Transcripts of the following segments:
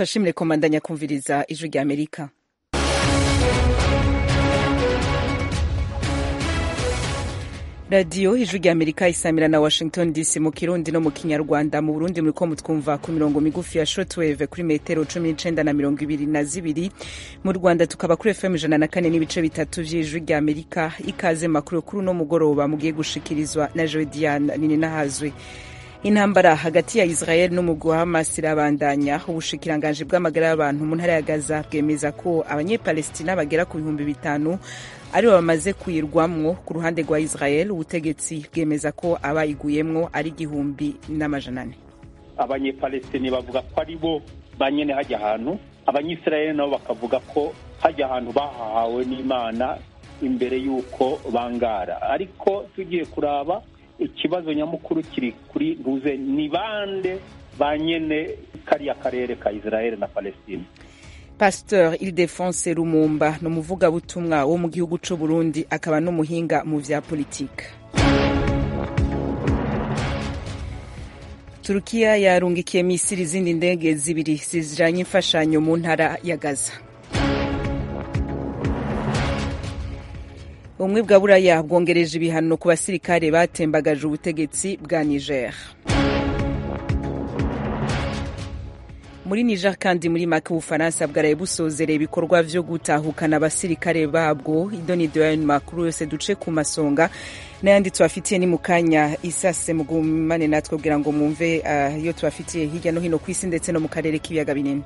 turashimire komandanya kumviriza ijwi rya amerika radiyo ijwi rya amerika isamira na washington dc mu kirundi no mu kinyarwanda mu burundi muriko mutwumva ku mirongo migufi ya shortwave kuri metero cumi n'icenda na mirongo ibiri na zibiri mu rwanda tukaba kuri fm ijana na kane n'ibice bitatu vy'ijwi rya amerika ikaze makuru kuri uno mugoroba mugiye gushikirizwa na jodiane nininahazwe intambara hagati ya israel n'umugwi wa hamas irabandanya ubushikiranganji bw'amagara y'abantu mu ntara ya gaza bwemeza ko abanyepalestina bagera ku bihumbi bitanu aribo bamaze kuyirwamwo ku ruhande rwa israel ubutegetsi bwemeza ko abayiguyemwo ari igihumbi n'amajana ane abanyepalestini bavuga ko ari bo banyene hajya ahantu abanyisirayeli nabo bakavuga ko hajya ahantu bahahawe n'imana imbere y'uko bangara ariko tugiye kuraba ikibazo nyamukuru kiri kuri ntuze ni bande ba nyene kariya karere ka israel na palestine pasteur ildefonse rumumba ni umuvugabutumwa wo mu gihugu c'u burundi akaba n'umuhinga mu vya politike turukiya yarungikiye misiri izindi ndege zibiri zijanye imfashanyo mu ntara ya gaza ubumwe bwa buraya bwongereje ibihano ku basirikare batembagaje ubutegetsi bwa niger muri niger kandi muri make ubufaransa bwaraye busozereye ibikorwa vyo gutahukana abasirikare babwo idonido yayo makuru yose duce ku masonga n'ayandi tubafitiye ni mu kanya isase mugumane natwe kugira ngo mwumve uh, iyo tubafitiye hirya no hino ku isi ndetse no mu karere k'ibiyaga binini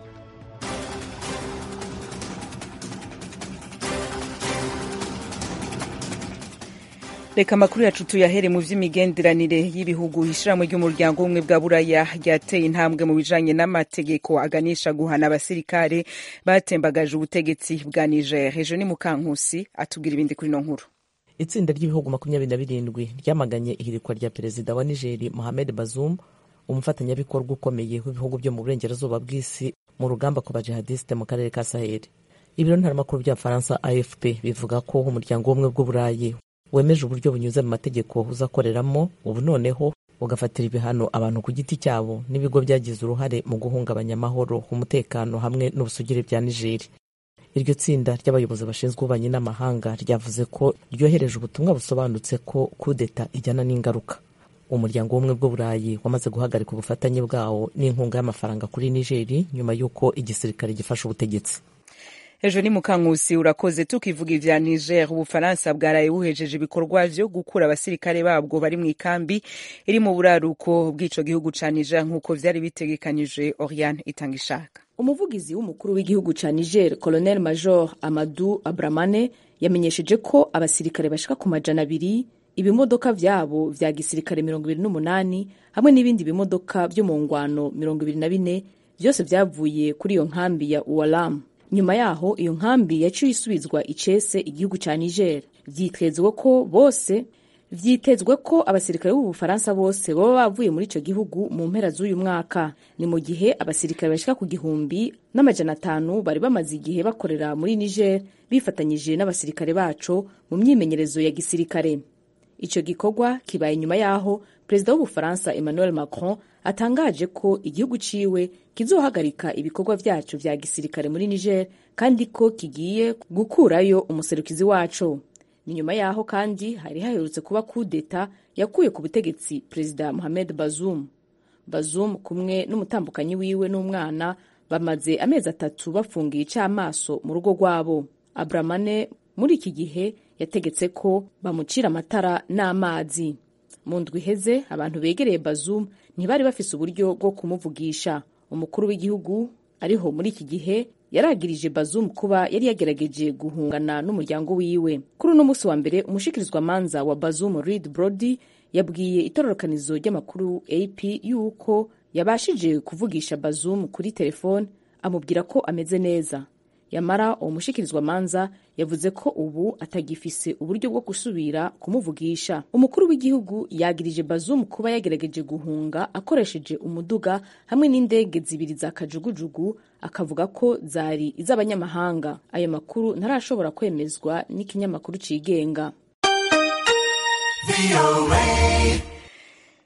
reka amakuru yacu tuyahere mu vy'imigenderanire y'ibihugu ishirahamwe ry'umuryango w'ubumwe bwa buraya ryateye intambwe mu bijanye n'amategeko aganisha guhana abasirikare batembagaje ubutegetsi bwa niger ejo ni mukankusi atubwira ibindi kuri no nkuru itsinda ry'ibihugu makumyabiri na birindwi ryamaganye ihirikwa rya perezida wa nigeri mohamed bazoum umufatanyabikorwa ukomeye w'ibihugu byo mu burengerazuba bw'isi mu rugamba ku bajihadisite mu karere ka saheli ibiro ntaramakuru bya faransa afp bivuga ko umuryango w'ubumwe bw'uburayi wemeje uburyo bunyuze mu mategeko uzakoreramo ubu noneho ugafatira ibihano abantu ku giti cyabo n'ibigo byagize uruhare mu guhungabanya amahoro umutekano hamwe n'ubusugire bya nigeri iryo tsinda ry'abayobozi bashinzwe ububanyi n'amahanga ryavuze ko ryohereje ubutumwa busobanutse ko kudeta ijyana n'ingaruka umuryango w'ubumwe bw'uburayi wamaze guhagarika ubufatanye bwawo n'inkunga y'amafaranga kuri nigeri nyuma y'uko igisirikare gifashe ubutegetsi ejo ni mukankusi urakoze tukivuga ivya niger ubufaransa bwaraye buhejeje ibikorwa vyo gukura abasirikare babwo bari mu ikambi iri mu buraruko bw'ico gihugu ca niger nk'uko vyari bitegekanijwe oriane itanga ishaka umuvugizi w'umukuru w'igihugu ca niger colonel major amadu abramane yamenyesheje ko abasirikare bashika ku majana abiri ibimodoka vyabo vya gisirikare mirongo ibiri n'umunani hamwe n'ibindi bimodoka vyo mu ngwano mirongo ibiri na bine vyose vyavuye kuri iyo nkambi ya ualamu nyuma yaho iyo nkambi yaciye isubizwa icese igihugu ca niger vyitezwe ko bose vyitezwe ko abasirikare b'ubufaransa bose baba bavuye muri ico gihugu mu mpera z'uyu mwaka ni mu gihe abasirikare bashika ku gihumbi n'amajana atanu bari bamaze igihe bakorera muri niger bifatanyije n'abasirikare baco mu myimenyerezo ya gisirikare ico gikorwa kibaye nyuma yaho perezida w'ubufaransa emmanuel macron atangaje ko igihugu ciwe kizohagarika ibikorwa vyaco vya gisirikare muri niger kandi ko kigiye gukurayo umuserukizi waco ni nyuma yaho kandi hari haherutse kuba kudeta yakuye ku butegetsi perezida mohamed bazoum bazoum kumwe n'umutambukanyi wiwe n'umwana bamaze amezi atatu bafungiye icamaso mu rugo rwabo abramane muri iki gihe yategetse ko bamucira amatara n'amazi mu ndwi iheze abantu begereye bazoum ntibari bafise uburyo bwo kumuvugisha umukuru w'igihugu ariho muri iki gihe yaragirije bazoum kuba yari yagerageje guhungana n'umuryango wiwe kuri uno munsi wa mbere umushikirizwamanza wa bazoum reid brody yabwiye itororokanizo ry'amakuru ap yuko yabashije kuvugisha bazoum kuri telefone amubwira ko ameze neza yamara uwo mushikirizwamanza yavuze ko ubu atagifise uburyo bwo gusubira kumuvugisha umukuru w'igihugu yagirije bazoum kuba yagerageje guhunga akoresheje umuduga hamwe n'indege zibiri za kajugujugu akavuga ko zari iz'abanyamahanga ayo makuru ntarashobora kwemezwa n'ikinyamakuru cigenga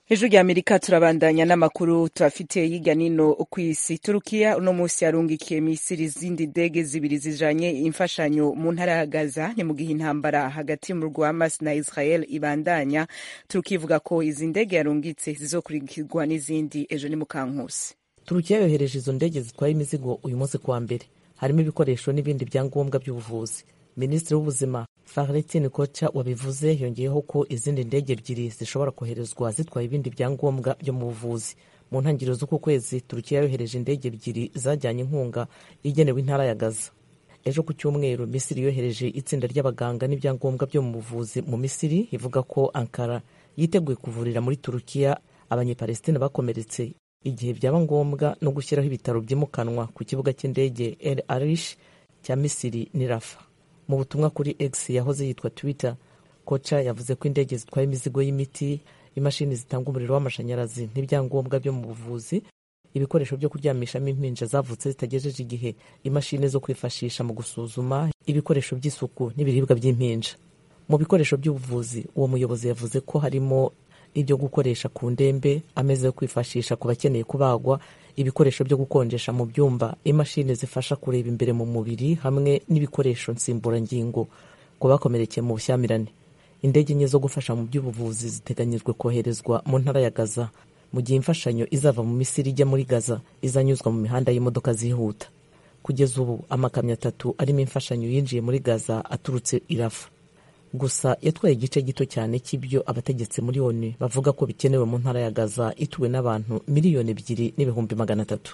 ejo rya amerika turabandanya n'amakuru turafite hirya nino ku isi turukiya uno munsi yarungikiye misiri izindi ndege zibiri zijanye imfashanyo mu ntara ya gaza ni mu gihe intambara hagati mu rwa hamas na israel ibandanya turukiya ivuga ko izi ndege yarungitse zizokurikirwa n'izindi ejo ni mukankusi turukiya yohereje izo ndege zitwaye imizigo uyu munsi kuwa mbere harimo ibikoresho n'ibindi byangombwa by'ubuvuzi minisitiri w'ubuzima Fahrettin Kocha wabivuze yongeyeho ko izindi ndege ebyiri zishobora koherezwa zitwaye ibindi byangombwa byo mu buvuzi mu ntangiriro z'uku kwezi turukiya yohereje indege ebyiri zajyanye inkunga igenewe intara ya gaza ejo ku cyumweru misiri yohereje itsinda ry'abaganga n'ibyangombwa byo mu buvuzi mu misiri ivuga ko ankara yiteguye kuvurira muri turukiya abanyepalestina bakomeretse igihe byaba ngombwa no gushyiraho ibitaro byimukanwa ku kibuga cy'indege el arish cya misiri ni rafa mu butumwa kuri x yahoze yitwa twitter koca yavuze ko indege zitwaye imizigo y'imiti imashini zitanga umuriro w'amashanyarazi n'ibyangombwa byo mu buvuzi ibikoresho byo kuryamishamo impinja zavutse zitagejeje igihe imashini zo kwifashisha mu gusuzuma ibikoresho by'isuku n'ibiribwa by'impinja mu bikoresho by'ubuvuzi uwo muyobozi yavuze ko harimo ibyo gukoresha ku ndembe ameza yo kwifashisha ku bakeneye kubagwa ibikoresho byo gukonjesha mu byumba imashini zifasha kureba imbere mu mubiri hamwe n'ibikoresho nsimburangingo ku bakomerekeye mu bushyamirane indege enye zo gufasha mu by'ubuvuzi ziteganyijwe koherezwa mu ntara ya gaza mu gihe imfashanyo izava mu misiri ijya muri gaza izanyuzwa mu mihanda y'imodoka zihuta kugeza ubu amakamyo atatu arimo imfashanyo yinjiye muri gaza aturutse irafa gusa yatwaye igice gito cyane cy'ibyo abategetsi muri onu bavuga ko bikenewe mu ntara ya gaza ituwe n'abantu miliyoni ebyiri n'ibihumbi magana atatu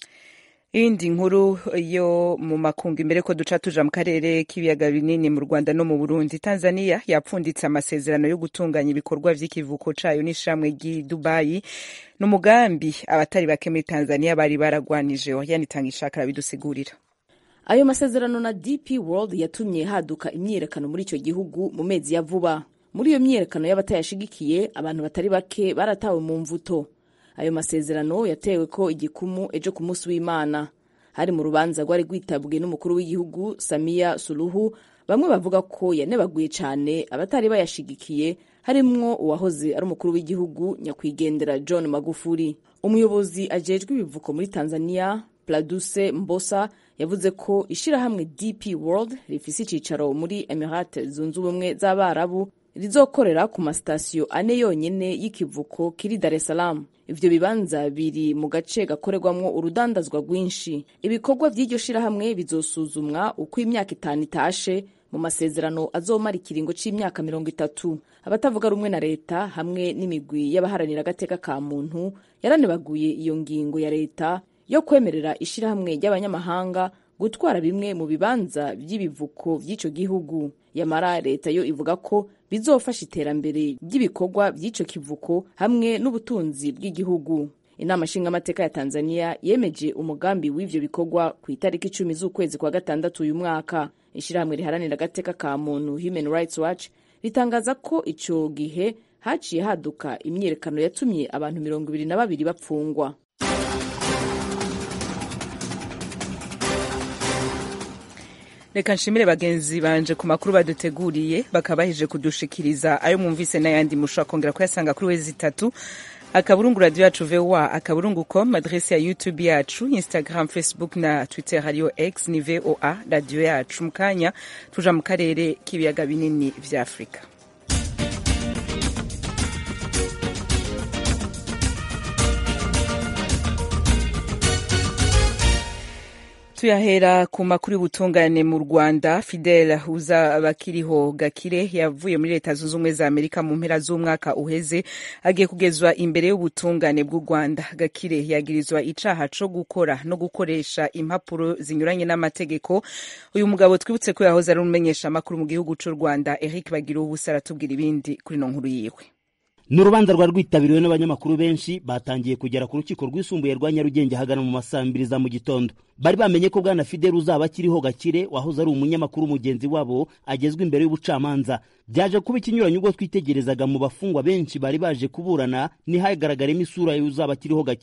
iyindi nkuru yo mu makungu imbere ko duca tuja mu karere k'ibiyaga binini mu rwanda no mu burundi tanzania yapfunditse amasezerano yo gutunganya ibikorwa vy'ikivuko cayo n'ishamwe ry'i dubayi ni umugambi abatari bake muri tanzania bari baragwanije yanitanga ishaka arabidusigurira ayo masezerano na dp world yatumye haduka imyiyerekano muri icyo gihugu mu mezi ya vuba muri iyo myiyerekano y'abatayashigikiye abantu batari bake baratawe mu mvuto ayo masezerano yatewe ko igikumu ejo ku munsi w'imana hari mu rubanza rwari rwitabwe n'umukuru w'igihugu samiya suruhu bamwe bavuga ko yanebaguye cyane abatari bayashigikiye harimwo uwahoze ari umukuru w'igihugu nyakwigendera john magufuli umuyobozi ajejwe ibivuko muri tanzania pladuse mbosa yavuze ko ishyirahamwe dp world rifise icyicaro muri emirate zunze ubumwe z'abarabu rizokorera ku masitasiyo ane yonyine y'ikivuko kiri dar es salaam ivyo bibanza biri mu gace gakorerwamwo urudandazwa rwinshi ibikorwa vy'iryo shirahamwe bizosuzumwa uko imyaka itanu itashe mu masezerano azomara ikiringo c'imyaka mirongo itatu abatavuga rumwe na leta hamwe n'imigwi y'abaharanira agateka ka muntu yaranebaguye iyo ngingo ya leta yo kwemerera ishirahamwe ry'abanyamahanga gutwara bimwe mu bibanza by'ibivuko by'ico gihugu yamara leta yo ivuga ko bizofasha iterambere ry'ibikorwa by'ico kivuko hamwe n'ubutunzi bw'igihugu inama nshingamateka ya tanzania yemeje umugambi w'ivyo bikorwa ku itariki icumi z'ukwezi kwa gatandatu uyu mwaka ishirahamwe riharanira agateka ka muntu human rights watch ritangaza ko ico gihe haciye haduka imyiyerekano yatumye abantu mirongo ibiri na babiri bapfungwa reka nshimire bagenzi banje ku makuru baduteguriye bakaba baheje kudushikiriza ayo mwumvise n'ayandi mushobora kongera kuyasanga kuri wezi itatu akaburungu radio yacu voa akaburungu com adrese ya youtube yacu instagram facebook na twitter hariyo x ni voa radio yacu mu kanya tuja mu karere k'ibiyaga binini vya afurika tuyahera ku makuru y'ubutungane mu rwanda fidel uza bakiriho gakire yavuye muri leta zunze ubumwe za amerika mu mpera z'umwaka uheze agiye kugezwa imbere y'ubutungane bw'u rwanda gakire yagirizwa icaha co gukora no gukoresha impapuro zinyuranye n'amategeko uyu mugabo twibutse ko yahoze ari umumenyesha amakuru mu gihugu c'u rwanda eric bagira ubusa aratubwira ibindi kuri no nkuru yiwe ni urubanza rwari rwitabiriwe n'abanyamakuru benshi batangiye kugera ku rukiko rwisumbuye rwa nyarugenge ahagana mu masaa mbiri za mu gitondo bari bamenye ko bwana fidel uzaba akiriho gakire wahoze ari umunyamakuru mugenzi wabo agezwa imbere y'ubucamanza byaje kuba ikinyuranyo ubwo twitegerezaga mu bafungwa benshi bari baje kuburana ntihagaragaremo isura y'uzaba akiriho gakire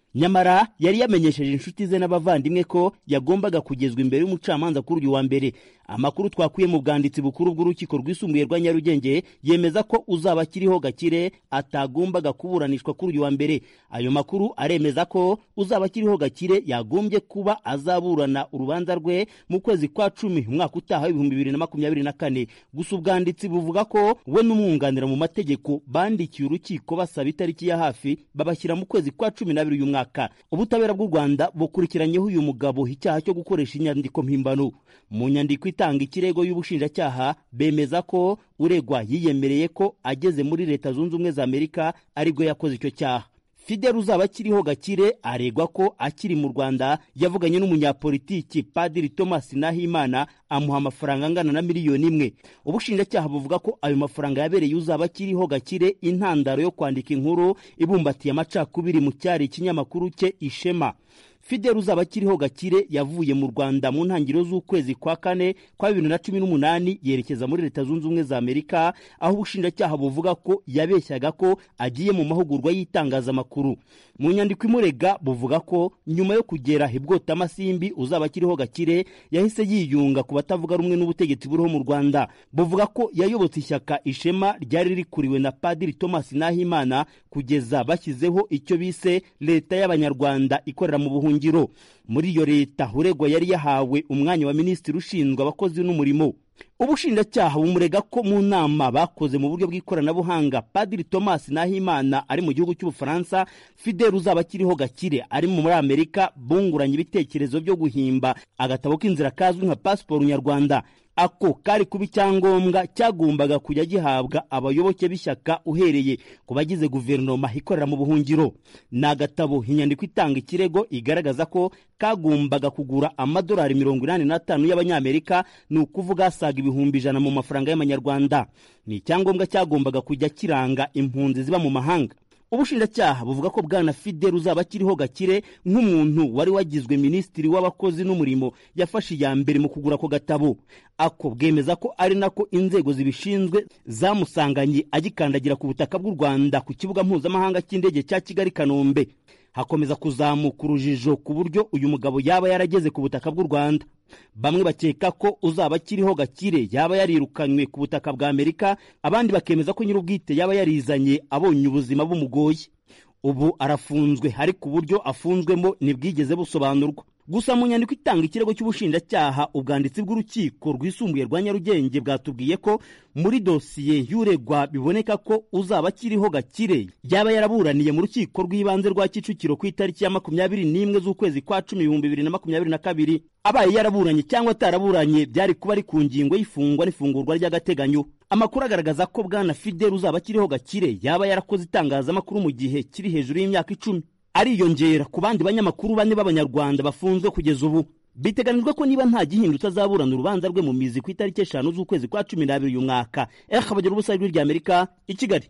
nyamara yari yamenyesheje inshuti ze n'abavandimwe ko yagombaga kugezwa imbere y'umucamanza kuri uyu wa mbere amakuru twakuye mu bwanditsi bukuru bw'urukiko rwisumbuye rwa nyarugenge yemeza ko uzaba akiriho gakire atagombaga kuburanishwa kuri uyu wa mbere ayo makuru aremeza ko uzaba akiriho gakire yagombye kuba azaburana urubanza rwe mu kwezi kwa cumi umwaka utaha w'ibihumbi bibiri na makumyabiri na kane gusa ubwanditsi buvuga ko we n'umwunganira mu mategeko bandikiye urukiko basaba itariki ya hafi babashyira mu kwezi kwa cumi n'abiri uyu mwaka ubutabera bw'u rwanda bukurikiranyeho uyu mugabo icyaha cyo gukoresha inyandiko mpimbano mu nyandiko itanga ikirego y'ubushinjacyaha bemeza ko uregwa yiyemereye ko ageze muri leta zunze ubumwe za amerika aribwo yakoze icyo cyaha fidel uzaba akiriho gakire aregwa ko akiri mu rwanda yavuganye n'umunyapolitiki padiri thomas nahimana amuha amafaranga angana na miliyoni imwe ubushinjacyaha buvuga ko ayo mafaranga yabereye uzaba akiriho gakire intandaro yo kwandika inkuru ibumbatiye amacakubiri mu cyari ikinyamakuru cye ishema fidel uzaba akiriho gakire yavuye mu rwanda mu ntangiriro z'ukwezi kwa kane kwa bibiri na cumi n'umunani yerekeza muri leta zunze ubumwe za amerika aho ubushinjacyaha buvuga ko yabeshyaga ko agiye mu mahugurwa y'itangazamakuru mu nyandiko imurega buvuga ko nyuma yo kugera ibwota amasimbi uzaba akiriho gakire yahise yiyunga ku batavuga rumwe n'ubutegetsi buriho mu rwanda buvuga ko yayobotse ishyaka ishema ryari rikuriwe na padiri thomas nahimana kugeza bashyizeho icyo bise leta y'abanyarwanda ikorera mu buhungiro muri iyo leta uregwa yari yahawe umwanya wa minisitiri ushinzwe abakozi n'umurimo ubushinjacyaha bumurega ko mu nama bakoze mu buryo bw'ikoranabuhanga padiri thomas nahimana ari mu gihugu cy'ubufaransa fidel uzaba akiriho gakire ari muri amerika bunguranye ibitekerezo byo guhimba agatabo k'inzira kazwi nka pasiporo nyarwanda ako kari kuba icyangombwa cyagombaga kujya gihabwa abayoboke b'ishyaka uhereye ku bagize guverinoma ikorera mu buhungiro ni agatabo inyandiko itanga ikirego igaragaza ko kagombaga kugura amadolari mirongo inani n'atanu y'abanyamerika ni ukuvuga asaga ibihumbi ijana mu mafaranga y'amanyarwanda ni icyangombwa cyagombaga kujya kiranga impunzi ziba mu mahanga ubushinjacyaha buvuga ko bwana fidel uzaba akiriho gakire nk'umuntu wari wagizwe minisitiri w'abakozi n'umurimo yafashe iya mbere mu kugura ako gatabo ako bwemeza ko ari nako inzego zibishinzwe zamusanganye agikandagira ku butaka bw'u rwanda ku kibuga mpuzamahanga cy'indege cya kigali kanombe hakomeza kuzamuka urujijo ku buryo uyu mugabo yaba yarageze ku butaka bw'u rwanda bamwe bakeka ko uzaba akiriho gakire yaba yarirukanywe ku butaka bwa amerika abandi bakemeza ko nyir'ubwite yaba yarizanye abonye ubuzima bumugoye ubu arafunzwe ariko uburyo afunzwemo ntibwigeze busobanurwa gusa mu nyandiko itanga ikirego cy'ubushinjacyaha ubwanditsi bw'urukiko rwisumbuye rwa nyarugenge bwatubwiye ko muri dosiye y'uregwa biboneka ko uzaba akiriho gakire yaba yaraburaniye mu rukiko rw'ibanze rwa kicukiro ku itariki ya makumyabiri n'imwe z'ukwezi kwa cumi ibihumbi bibiri na makumyabiri na kabiri abaye yaraburanye cyangwa ataraburanye byari kuba ari ku ngingo y'ifungwa n'ifungurwa ry'agateganyo amakuru agaragaza ko bwana fidel uzaba akiriho gakire yaba yarakoze itangazamakuru mu gihe kiri hejuru y'imyaka icumi ariyongera ku bandi banyamakuru bane b'abanyarwanda bafunzwe kugeza ubu biteganijwe ko niba nta gihindutse azaburana urubanza rwe mu mizi ku itariki eshanu z'ukwezi kwa cumi n'abiri uyu mwaka eha bagira ubusa ijwi rya amerika i kigali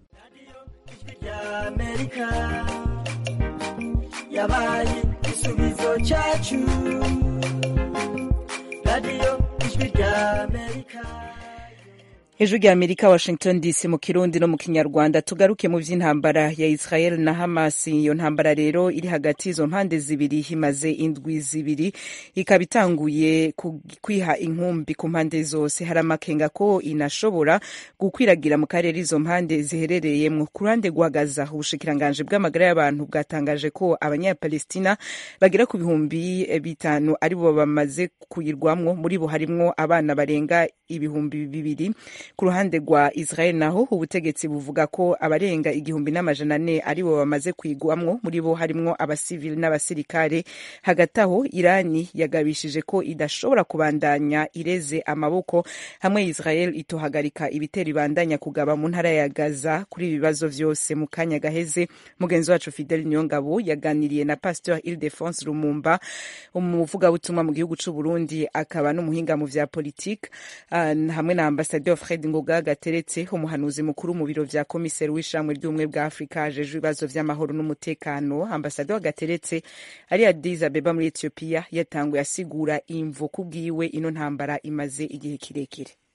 yabaye igisubizo cyacu radiyo ijwi rya amerika hejuru ya amerika washington dc mu kirundi no mu kinyarwanda tugaruke mu by'intambara ya israel na hamas iyo ntambara rero iri hagati y'izo mpande zibiri imaze indwi zibiri ikaba itanguye kwiha inkumbi ku mpande zose hari amakenga ko inashobora gukwiragira mu karere izo mpande ziherereyemo ku ruhande rwa gaza ubushikiranganji bw'amagara y'abantu bwatangaje ko abanyapalestina bagera ku bihumbi bitanu aribo bamaze kuyirwamwo muri bo harimwo abana barenga ibihumbi bibiri ku ruhande rwa israel naho ubutegetsi buvuga ko abarenga igihumbi n'amajana ane aribo bamaze kwigwamwo muri bo harimwo abasivili n'abasirikare hagati aho irani yagabishije ko idashobora kubandanya ireze amaboko hamwe israel itohagarika ibitero ibandanya kugaba mu ntara ya gaza kuri ibi bibazo vyose mu kanya gaheze mugenzi wacu fidel niyongabo yaganiriye na pasteur ildefonse lumumba umuvugabutumwa mu gihugu c'u burundi akaba n'umuhinga mu vya politike uh, hamwe na ambasaderi fred ngoga gateretse umuhanuzi mukuru mu biro vya komiseri w'ishamwe ry'ubumwe bwa afurika ajejwe ibibazo vy'amahoro n'umutekano ambasaderi gateretse ari addis abeba muri ethiopia yatanguye asigura imvo kubwiwe ino ntambara imaze igihe kirekire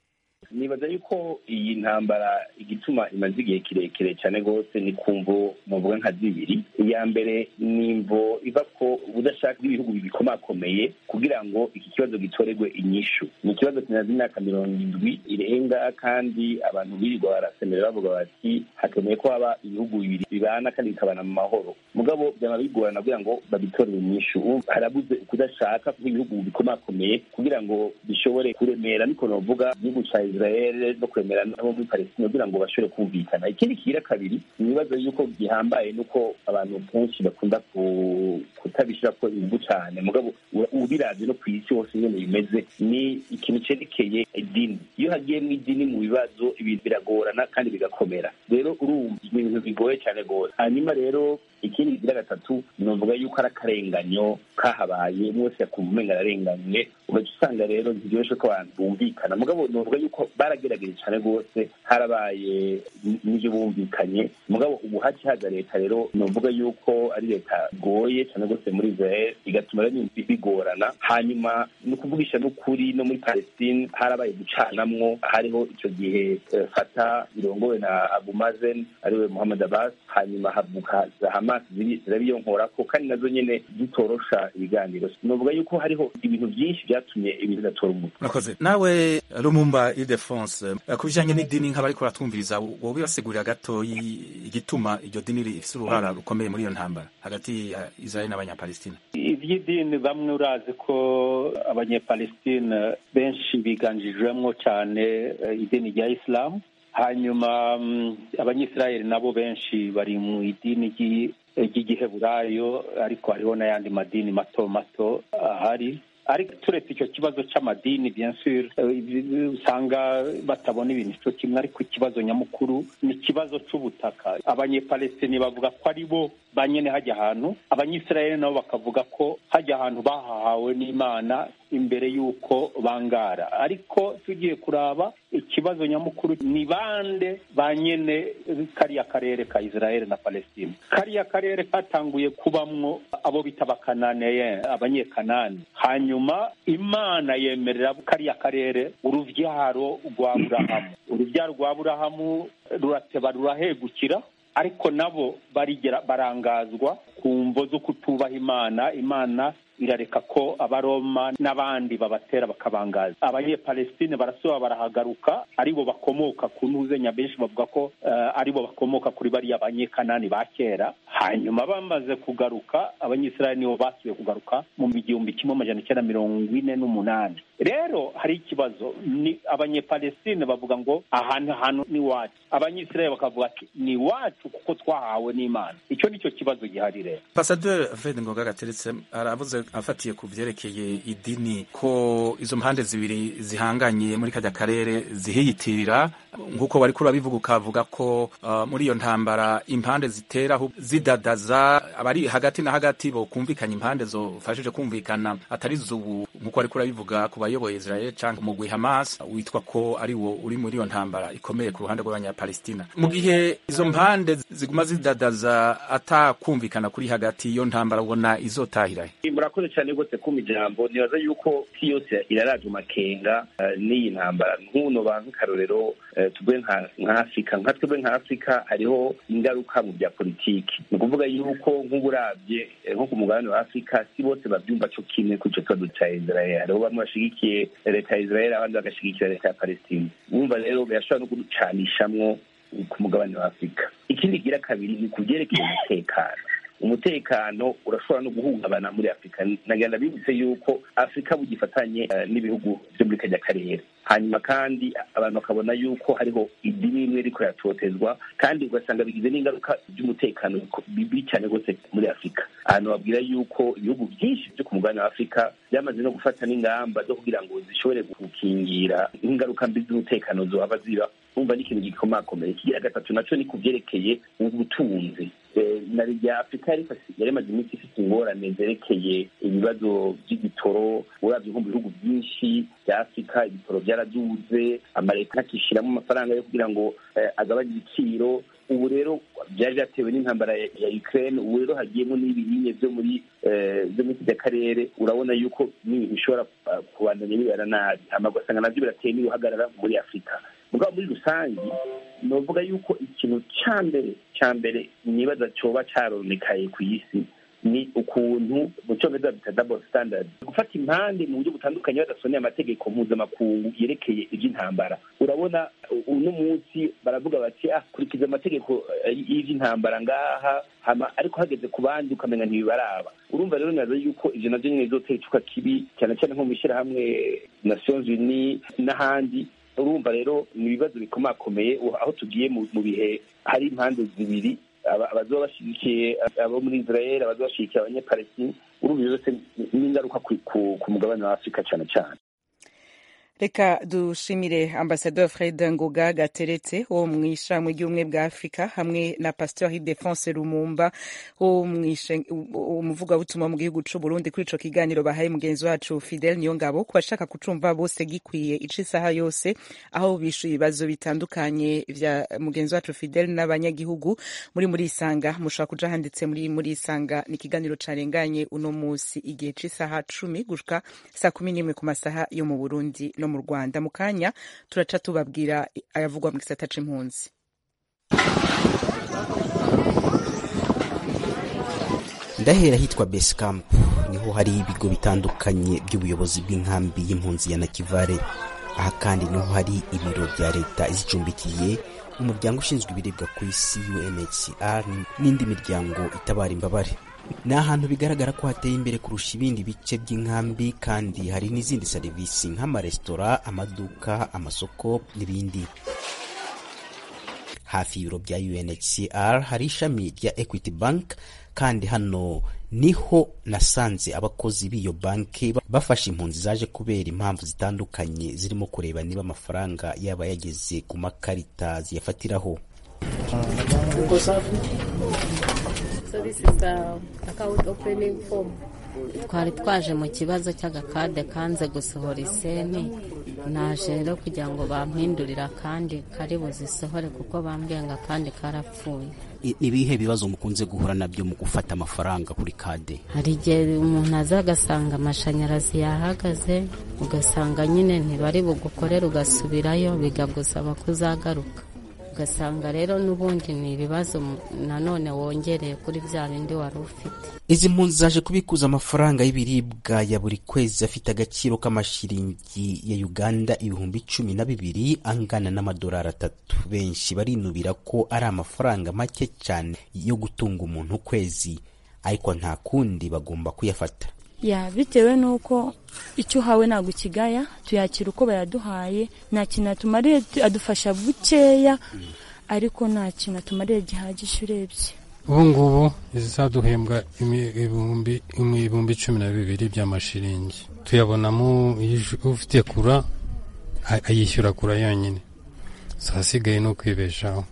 nibaza yuko iyi ntambara igituma imaze igihe kirekire cyane rwose ni ku mvo muvuga nka zibiri iya mbere ni imvo iva ko ubudashaka bw'ibihugu bikomakomeye kugira ngo iki kibazo gitorerwe inyishu ni ikibazo kimaze imyaka mirongo indwi irenga kandi abantu birirwa barasemera bavuga bati hakeneye ko haba ibihugu bibiri bibana kandi bikabana mu mahoro mugabo byaba bigorana kugira ngo babitorere inyishu harabuze ukudashaka kw'ibihugu bikomakomeye kugira ngo bishobore kuremera niko novuga igihugu ca israel no kuremera nabo muri palestine kugira ngo bashobore kumvikana ikindi kigira kabiri ni ibibazo yuko gihambaye nuko abantu kenshi bakunda kutabishirako inguvu cane mugabo ubiravye no kw'isi hose nyene bimeze ni ikintu cerekeye idini iyo hagiyemwo idini mu bibazo ibintu biragorana kandi bigakomera rero urumva ni ibintu bigoye cane rwose hanyuma rero ikindi kigira gatatu novuga yuko ari akarenganyo kahabaye mwese yakumva umenga ararenganye ugaca usanga rero ntibyoroshye ko abantu bumvikana mugabo novuga yuko baragerageje cyane rwose harabaye n'ibyo bumvikanye mugabo ubu haci haza leta rero novuga yuko ari leta igoye cyane rwose muri israel igatuma rero bigorana hanyuma ni ukuvugisha n'ukuri no muri palestine harabaye gucanamwo hariho icyo gihe fata birongowe na abumazen ariwe muhammad abbas hanyuma havuka hamas zirabiyonkorako kandi nazo nyene zitorosha ibiganiro novuga yuko hariho ibintu byinshi byatumye ibintu bidatora umutwe murakoze nawe rumumba idefonse ku bijanye n'idini nk'abariko baratwumviriza wowe basigurira gato igituma iryo dini rifise uruhara rukomeye muri iyo ntambara hagati ya israel n'abanyapalestina ivy'idini bamwe urazi ko abanyapalestine benshi biganjijwemwo cyane idini rya isilamu hanyuma abanyisirayeli nabo benshi bari mu idini ry'igiheburayo ariko hariho n'ayandi madini mato mato ahari ariko turetse icyo kibazo cy'amadini bien sûr usanga batabona ibintu cyo kimwe ariko ikibazo nyamukuru ni ikibazo cy'ubutaka abanyepalestini bavuga ko ari bo banyene hajya ahantu abanyisirayeli nabo bakavuga ko hajya ahantu bahahawe n'imana imbere y'uko bangara ariko tugiye kuraba ikibazo nyamukuru ni bande ba nyene kariya karere ka israel na palestine kariya karere katanguye kubamwo abo bita abakananeye abanyekanani hanyuma imana yemerera kariya karere uruvyaro rwa burahamu uruvyaro rwa burahamu rurateba rurahegukira ariko nabo barigera barangazwa ku mvo zo kutubaha imana imana irareka ko abaroma n'abandi babatera bakabangaza abanyepalestine barasubira barahagaruka aribo bakomoka ku ntuzenya benshi bavuga ko uh, aribo bakomoka kuri bariya banyekanani ba kera hanyuma bamaze kugaruka abanyisirayeli nibo basubiye kugaruka mu igihumbi kimwe amajana icyenda mirongo ine n'umunani rero hari ikibazo ni abanyepalestine bavuga ngo ahantu hantu ni wacu abanyisirayeli bakavuga ati ni wacu kuko twahawe n'imana icyo nicyo kibazo gihari rero pasaderi fred ngoga gateretse aravuze afatiye ku vyerekeye idini ko izo mpande zibiri zihanganye muri kajya karere zihiyitirira nk'uko wari kuri urabivuga ukavuga ko uh, muri iyo ntambara impande zitera zidadaza abari hagati na hagati bo kumvikanya impande zofashije kumvikana atari zubu nk'uko wari kuri urabivuga ku bayoboye Israel canke umugwi Hamas witwa ko ari wo uri muri iyo ntambara ikomeye ku ruhande rw'abanyapalestina mu gihe izo mpande ziguma zidadaza atakumvikana kuri hagati iyo ntambara ubona izotahirahe murakoze cyane rwose kuma ijambo nibaza yuko isi yose iraraje makenga n'iyi ntambara nk'uno ba nk'akarorero tugwe nka afurika nka twebwe nka afurika hariho ingaruka mu bya politiki ni ukuvuga yuko nk'uburabye nko ku mugabane wa afurika si bose babyumva cyo kimwe kuri icyo kibazo cya israel hariho bamwe bashigikiye leta ya israel abandi bagashigikira leta ya palestine wumva rero birashobora no kuducanishamwo ku mugabane wa afurika ikindi gira kabiri ni ku byerekeye umutekano umutekano urashobora no guhungabana muri afurika nagenda bibutse yuko afurika bugifatanye n'ibihugu byo muri kajya karere hanyuma kandi abantu bakabona yuko hariho idini imwe riko yatotezwa kandi ugasanga bigize n'ingaruka by'umutekano bibi cyane rwose muri afurika ahantu babwira yuko ibihugu byinshi byo ku mugabane wa afurika byamaze no gufata n'ingamba zo kugira ngo zishobore gukingira ingaruka mbi z'umutekano zohava ziba umva n'ikintu gikomakomeye ikigira gatatu naco ni ku vyerekeye ubutunzi na rya afurika yari imaze iminsi ifite ingorane zerekeye ibibazo by'igitoro uravye nko mu bihugu byinshi bya afurika ibitoro byaraduze amaleta ntakishiramo amafaranga yo kugira ngo agabanye ibiciro ubu rero byari byatewe n'intambara ya Ukraine ubu rero hagiyemo n'ibinyinya byo muri byo muri kiriya karere urabona yuko n'ibintu bishobora kubandanya bibera nabi hama ugasanga nabyo birateye n'uruhagarara muri afurika mugabo muri rusange novuga yuko ikintu cya mbere cya mbere nibaza cyoba cyaronekaye ku isi ni ukuntu mu cyongereza bita double standard gufata impande mu buryo butandukanye badasoneye amategeko mpuzamakungu yerekeye iby'intambara urabona uno munsi baravuga bati ah kurikiza amategeko y'iby'intambara ngaha hama ariko hageze ku bandi ukamenya ntibibaraba urumva rero nazo yuko ivyo navyo nyene bizotera icuka kibi cyane cyane nko mu ishyirahamwe nations unies n'ahandi urumva rero ni ibibazo bikomakomeye aho tugiye mu bihe hari impande zibiri abazoba bashyigikiye abo muri israel abazoba bashyigikiye abanyapalestine urumva byose n'ingaruka ku mugabane wa afurika cyane cyane reka dushimire ambasador fred ngoga gateretse wo mu ishami ry'ubumwe bwa afurika hamwe na pasteur defense rumumba wo umuvugabutumwa mu gihugu c'u burundi kuri ico kiganiro bahaye mugenzi wacu fidel niyongabo ku bashaka kucumva bose gikwiye ica isaha yose aho bishuye ibibazo bitandukanye vya mugenzi wacu fidel n'abanyagihugu muri muri isanga mushobora kuja handitse muri muri isanga ni ikiganiro carenganye uno musi igihe c'isaha cumi gushika saa kumi n'imwe ku masaha yo mu burundi no mu rwanda mu kanya turaca tubabwira ayavugwa mu gisata c'impunzi ndahera hitwa base camp niho hari ibigo bitandukanye by'ubuyobozi bw'inkambi y'impunzi ya nakivare aha kandi niho hari ibiro bya leta izicumbikiye umuryango ushinzwe ibiribwa ku isi unhcr n'indi miryango itabara imbabare ni ahantu bigaragara ko hateye imbere kurusha ibindi bice by'inkambi kandi hari n'izindi serivisi nk'amaresitora amaduka amasoko n'ibindi hafi y'ibiro bya unhcr hari ishami rya equity bank kandi hano niho nasanze abakozi b'iyo banki bafashe impunzi zaje kubera impamvu zitandukanye zirimo kureba niba amafaranga yaba yageze ku makarita ziyafatiraho twari twaje mu kibazo cy'agakade kanze gusohora iseni naje rero kugira ngo bampindurire akandi kari buzisohore kuko bambwiye ngo akandi karapfuye ni ibihe bibazo mukunze guhura nabyo mu gufata amafaranga kuri kade hari igihe umuntu aza agasanga amashanyarazi yahagaze ugasanga nyine ntibari bugukorere ugasubirayo bikagusaba kuzagaruka ugasanga rero n'ubundi ni ibibazo nanone wongereye kuri bya bindi wari ufite izi mpunzi zaje kubikuza amafaranga y'ibiribwa ya buri kwezi afite agaciro k'amashiringi ya uganda ibihumbi cumi na bibiri angana n'amadolari atatu benshi barinubira ko ari amafaranga make cyane yo gutunga umuntu ukwezi ariko nta kundi bagomba kuyafata ya bitewe n'uko icyo uhawe ntabwo ukigaya tuyakira uko bayaduhaye nta kintu atumariye adufasha bukeya ariko nta kintu atumariye gihagije urebye ubu ngubu izizaduhembwa ibihumbi cumi na bibiri by'amashiringi tuyabonamo ufite kura ayishyura kura yonyine zasigaye no kwibeshaho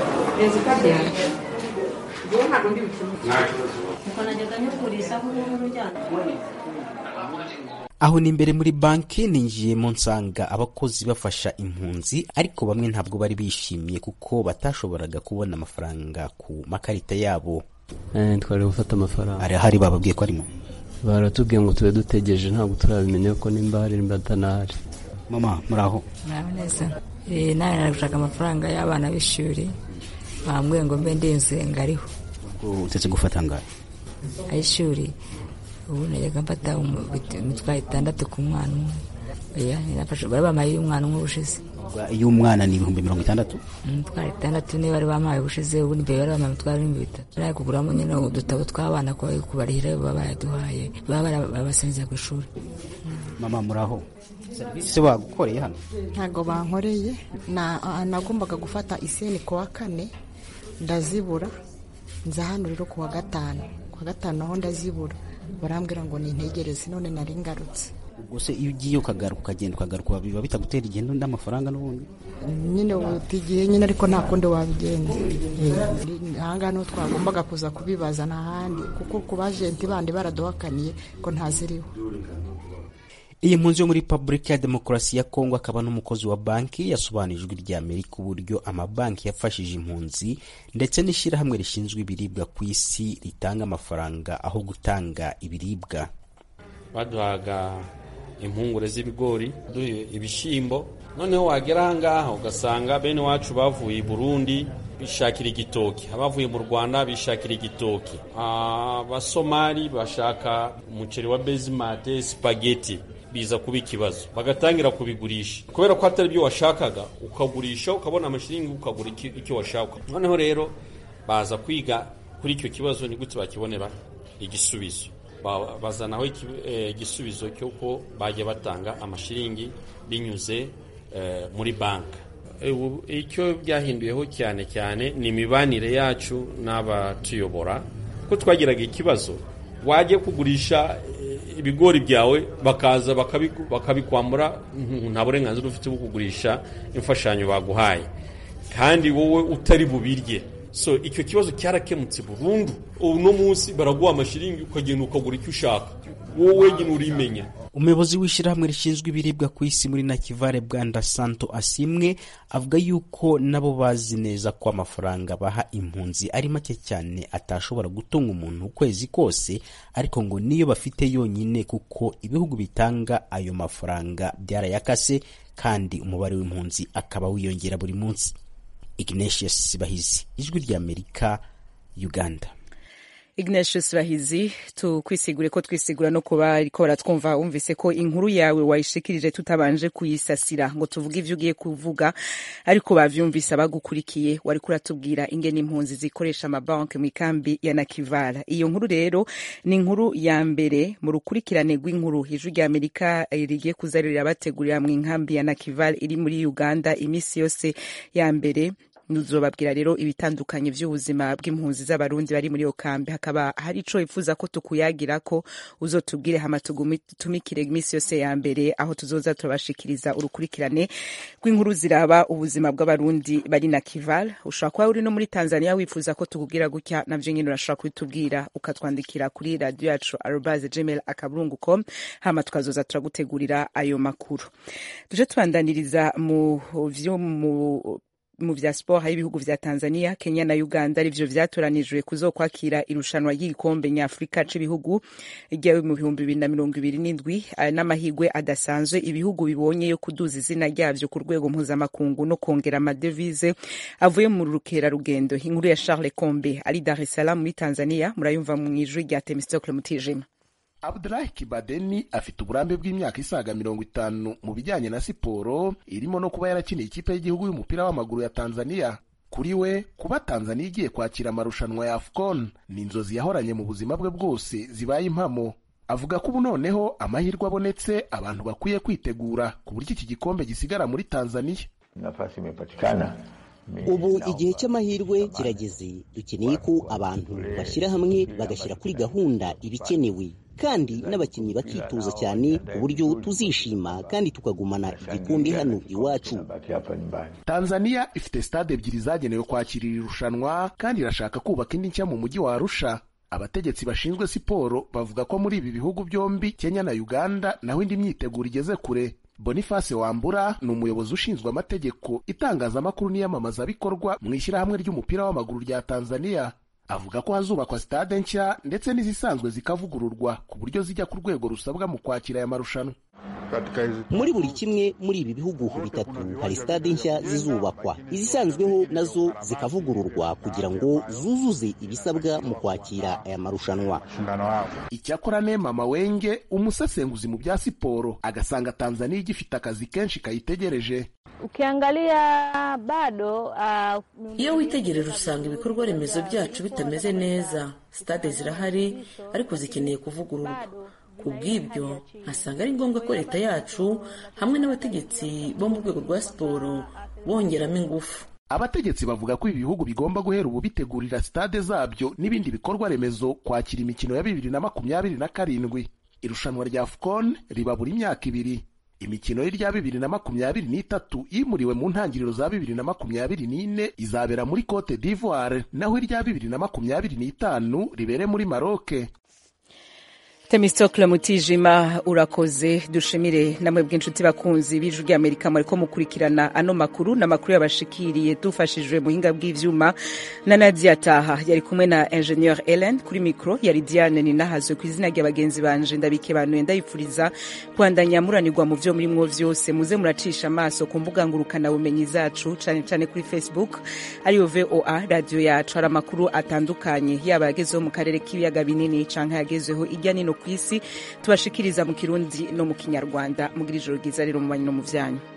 aho ni imbere muri banki ninjiyemo nsanga abakozi bafasha impunzi ariko bamwe ntabwo bari bishimiye kuko batashoboraga kubona amafaranga ku makarita yabo twari gufata amafaranga arahari bababwiye ko arimo baratubwiye ngo tube dutegereje ntabwo turabimenya ko nimba hari nimba atanahari mama muraho muraho neza nawe nari gushaka amafaranga y'abana b'ishuri bambwiye ngo mbe ndinze ngariho utetse gufata ngayo ay'ishuri ubu najyaga mfata imitwaro itandatu ku mwana umwe bari bamaye iy'umwana umwe ubushize iy'umwana ni ibihumbi mirongo itandatu imitwaro itandatu niyo bari bamaye ubushize ubundi mbere bari bamaye imitwaro ibihumbi bitatu bari kuguramo nyine udutabo tw'abana kubarihira baba bayaduhaye baba barabasinziza ku ishuri mama muraho serivisi wagukoreye hano ntabwo bankoreye nagombaga gufata iseni ku wa kane ndazibura nza hano rero ku wa gatanu ku wa gatanu naho ndazibura barambwira ngo nintegereze none nari ngarutse ubwo se iyo ugiye ukagaruka ukagenda ukagaruka biba bitagutera igendo n'amafaranga n'ubundi nyine utigiye nyine ariko nta kundi wabigenza ahangaha niho twagombaga kuza kubibaza nta handi kuko ku bajenti bandi baraduhakaniye ko ntaziriho iyi mpunzi yo muri repubulika ya demokarasi ya kongo akaba n'umukozi wa banki yasobanuye ijwi rya amerika uburyo amabanki yafashije impunzi ndetse n'ishyirahamwe rishinzwe ibiribwa ku isi ritanga amafaranga aho gutanga ibiribwa baduhaga impungure z'ibigori duhe ibishyimbo noneho wagera ahangaha ugasanga bene wacu bavuye i burundi bishakira igitoki abavuye mu rwanda bishakira igitoki abasomali bashaka umuceri wa bezimate sipageti biza kuba ikibazo bagatangira kubigurisha kubera ko atari byo washakaga ukagurisha ukabona amashiringi ukagura icyo washaka noneho rero baza kwiga kuri icyo kibazo ni gute bakibonera igisubizo bazanaho igisubizo cy'uko bajya batanga amashiringi binyuze muri banki icyo byahinduyeho cyane cyane ni imibanire yacu n'abatuyobora ko twagiraga ikibazo wajya kugurisha ibigori byawe bakaza bakabikwambura nta burenganzira ufite bwo kugurisha imfashanyo baguhaye kandi wowe utari bubirye so icyo kibazo cyarakemutse burundu uno munsi baraguha amashiringi ukagenda ukagura icyo ushaka wowe nyine urimenya umuyobozi w'ishyirahamwe rishinzwe ibiribwa ku isi muri nakivare bwanda santo asimwe avuga yuko nabo bazi neza ko amafaranga baha impunzi ari make cyane atashobora gutunga umuntu ukwezi kose ariko ngo niyo bafite yonyine kuko ibihugu bitanga ayo mafaranga byarayakase kandi umubare w'impunzi akaba wiyongera buri munsi ignatius bahizi ijwi ry'amerika uganda ignatius bahizi tukwisigure ko twisigura no kuba ariko baratwumva wumvise ko inkuru yawe wayishikirije tutabanje kuyisasira ngo tuvuge ivyo ugiye kuvuga ariko bavyumvise abagukurikiye wariko uratubwira ingene impunzi zikoresha amabanki mu ikambi ya nakivara iyo nkuru rero ni inkuru ya mbere mu rukurikirane rw'inkuru ijwi rya amerika rigiye kuza rirabategurira mu inkambi ya nakivara iri muri uganda iminsi yose ya mbere nuzobabwira rero ibitandukanye by'ubuzima bw'impunzi z'abarundi bari muri iyo kambi hakaba hari ico wifuza ko tukuyagira ko uzotubwire hama tumikire iminsi yose ya mbere aho tuzoza turabashikiriza urukurikirane rw'inkuru ziraba ubuzima bw'abarundi bari na kival ushobora kuba uri no muri tanzania wifuza ko tukubwira gutya navyo nyine urashobora kubitubwira ukatwandikira kuri radio yacu arobase gmail akaburungu com hama tukazoza turagutegurira ayo makuru tuje tubandaniriza mu vyo mu mu vya sport hari ibihugu vya Tanzania, Kenya na Uganda arivyo vyatoranijwe kuzokwakira irushanwa ry'igikombe nyafurika c'ibihugu ryawe mu bihumbi bibiri na mirongo ibiri n'indwi n'amahigwe adasanzwe ibihugu bibonye yo kuduza izina ryavyo ku rwego mpuzamakungu no kongera amadevize avuye mu rukerarugendo inkuru ya Charles Kombe ari Dar es Salaam muri Tanzania murayumva mu ijwi rya Temistocle Mutijima Abdulahi Kibadeni afite uburambe bw'imyaka isaga mirongo itanu mu bijyanye na siporo irimo no kuba yarakiniye ikipe y'igihugu y'umupira w'amaguru ya Tanzania. Kuri we kuba Tanzania igiye kwakira amarushanwa ya AFCON ni inzozi yahoranye mu buzima bwe bwose zibaye impamo. Avuga ko ubu noneho amahirwe abonetse abantu bakwiye kwitegura ku buryo iki gikombe gisigara muri Tanzania. Nafasi imepatikana ubu igihe cy'amahirwe kirageze dukeneye ko abantu bashyira hamwe bagashyira kuri gahunda ibikenewe kandi n'abakinnyi bakitoza cyane ku buryo tuzishima kandi tukagumana igikombe hano iwacu tanzania ifite stade ebyiri zagenewe kwakira iri rushanwa kandi irashaka kubaka indi nshya mu mujyi wa arusha abategetsi bashinzwe siporo bavuga ko muri ibi bihugu byombi kenya na uganda naho indi myiteguro igeze kure boniface wambura ni umuyobozi ushinzwe amategeko itangazamakuru n'iyamamazabikorwa mu ishyirahamwe ry'umupira w'amaguru rya tanzania avuga ko hazubakwa sitade nshya ndetse n'izisanzwe zikavugururwa ku buryo zijya ku rwego rusabwa mu kwakira aya marushanwa muri buri kimwe muri ibi bihugu bitatu hari sitade nshya zizubakwa izisanzweho nazo zikavugururwa kugira ngo zuzuze ibisabwa mu kwakira aya marushanwa icyakora nema mawenge umusesenguzi mu bya siporo agasanga tanzania igifite akazi kenshi kayitegereje ukiangalia bado uh, iyo witegereje usanga ibikorwa remezo byacu bitameze neza sitade zirahari ariko zikeneye kuvugururwa ku bw'ibyo nkasanga ari ngombwa ko leta yacu hamwe n'abategetsi bo mu rwego rwa siporo bongeramo ingufu abategetsi bavuga ko ibi bihugu bigomba guhera ubu bitegurira sitade zabyo n'ibindi bikorwa remezo kwakira imikino ya bibiri na makumyabiri na karindwi irushanwa rya afcon riba buri myaka ibiri imikino y'irya bibiri na makumyabiri n'itatu yimuriwe mu ntangiriro za bibiri na makumyabiri n'ine izabera muri cote d'ivoire naho irya bibiri na makumyabiri n'itanu ribere muri maroke temistokle mutijima urakoze dushimire namwe bw'inshuti bakunzi b'ijwi ry'amerika mwariko mukurikirana ano makuru n'amakuru yabashikiriye dufashijwe muhinga bw'ivyuma na nadia taha yari kumwe na ingenieur ellen kuri mikro yari diane ninahazwe ku izina rya bagenzi banje ndabikebanuye ndayipfuriza kubandanya muranirwa mu vyo murimwo vyose muze muracisha amaso ku mbuga ngurukana bumenyi zacu cane cane kuri facebook ariyo voa radio yacu hari amakuru atandukanye yaba yagezeho mu karere k'ibiyaga binini canke yagezeho irya nino ku isi tubashikiriza mu kirundi no mu kinyarwanda mugira ijoro ryiza rero mu banyi no mu vyanyu